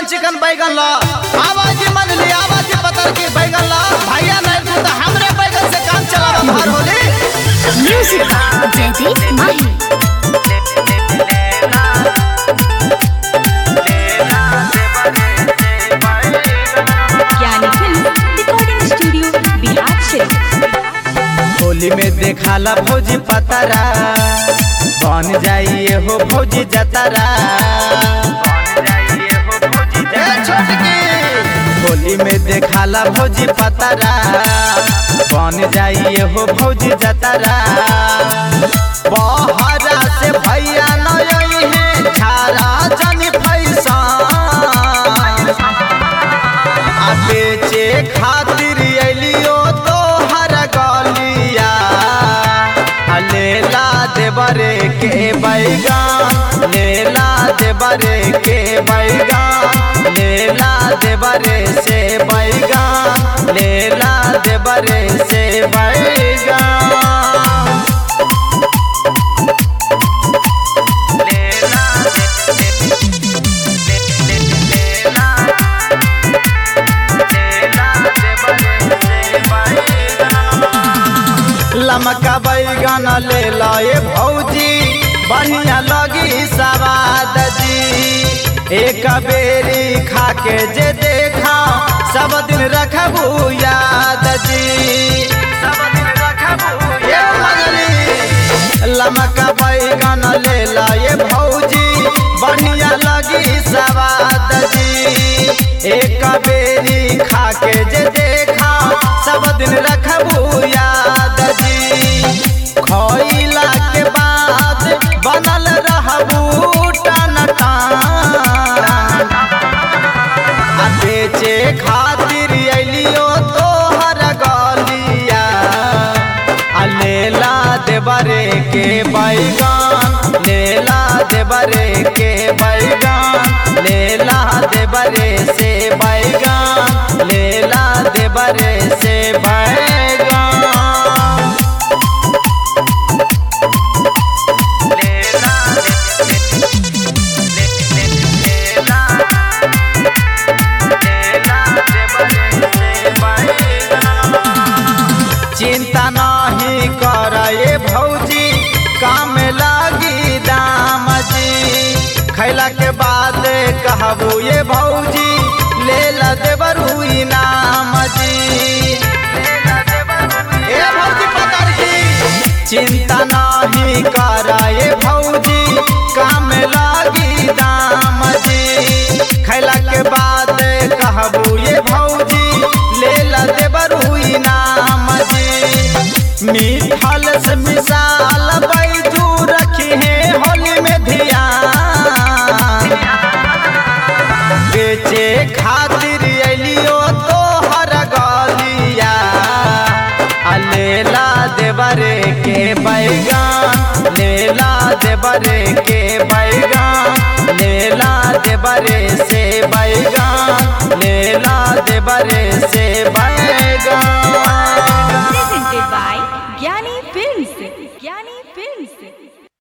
चिकन बैगन ला आवाजी मन ली आवाजी पतर की बैगन ला भैया नहीं तू तो हमरे बैगन से काम चला भार Holi Music by Jaideep Mahi. Gyani film recording studio Bihar से होली में देखाला भौजी पतरा बन जाइए हो भौजी जतरा ए छोटकी होली में देखाला भौजी पतरा बन जाइए हो भौजी जतरा बहरा से भैया नई है झारा जनी फैसा आ बेचे खातिर अलियो तो हर गलिया आ लेला देवरे के बैगान लेला देवरे के बैगान लेला देवरे से बैगान लेला देवरे से बैगान लेला लमका बैगन ले लए भौजी बढ़िया लगी सवाद जी एक बेरी खा के जे देखा सब दिन रखबू याद जी सब दिन रखबू लमका बैगन ले लए भौजी बढ़िया लगी सवाद जी एक बेरी खा के जे देखा सब दिन रखबू याद जी खइला के बाद बनल रहबू टन टान आ बेचे खातिर अलियो तोहर गलिया आ लेला देवरे के बैगान लेला देवरे के बैगान लेला देवरे से बैगान लेला देवरे से बैगान लेला लेला चिंता नहीं कर ये भौजी काम लागी दाम जी खैला के बाद कहबू ये भौजी ले ला देवरू इनाम जी ए भौजी पतर की चिंता नहीं कर ये भौजी काम लागी दाम जी खैला के बाद कहबू ये भौजी ले ला देवरू इनाम जी मिठाल से मिसाल बैजू रखी है होली में ध्यान बेचे खातिर अलियो तो हर गलिया आ लेला देवरे के बैगान लेला देवरे के